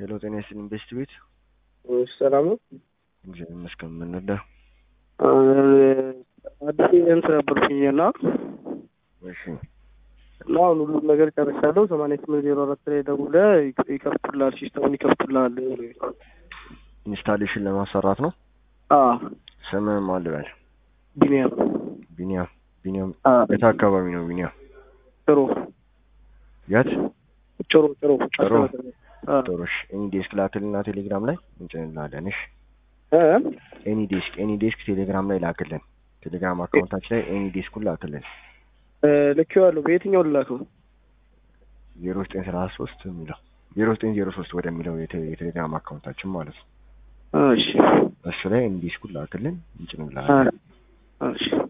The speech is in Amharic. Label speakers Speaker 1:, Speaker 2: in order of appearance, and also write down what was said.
Speaker 1: ሄሎ ጤና ይስጥልኝ ቤስት ቤት
Speaker 2: ሰላም ነው።
Speaker 1: እግዚአብሔር ይመስገን። ምን ነዳ?
Speaker 2: አዲስ ኤጀንት ነበርኩኝ እና
Speaker 1: እሺ
Speaker 2: እና አሁን ሁሉም ነገር ጨርሻለሁ። ሰማንያ ስምንት ዜሮ አራት ላይ ደውለህ ይከፍቱልሃል፣ ሲስተሙን ይከፍቱልሃል።
Speaker 1: ኢንስታሌሽን ለማሰራት ነው።
Speaker 2: አዎ
Speaker 1: ስምህ ማን ልበል?
Speaker 2: ቢኒያም
Speaker 1: ቢኒያም ቢኒያም
Speaker 2: አ
Speaker 1: የት አካባቢ ነው ቢኒያም?
Speaker 2: ጥሩ
Speaker 1: የት?
Speaker 2: ጥሩ ጥሩ
Speaker 1: ጥሩ።
Speaker 2: አ
Speaker 1: ጥሩሽ ኤኒ ዴስክ ላክልና ቴሌግራም ላይ እንጭንላለን። እሺ
Speaker 2: እ
Speaker 1: ኤኒ ዴስክ ኤኒ ዴስክ ቴሌግራም ላይ ላክልን። ቴሌግራም አካውንታችን ላይ ኤኒ ዴስኩን ላክልን።
Speaker 2: እ ልኬዋለሁ። በየትኛው ልላከው?
Speaker 1: ዜሮ ዘጠኝ ሰላሳ ሶስት የሚለው ዜሮ ዘጠኝ ዜሮ ሶስት ወደሚለው የቴ- የቴሌግራም አካውንታችን ማለት ነው።
Speaker 2: እሺ
Speaker 1: እሱ ላይ ኤኒ ዴስኩን ላክልን
Speaker 2: አ
Speaker 1: እንጭንላለን።
Speaker 2: እሺ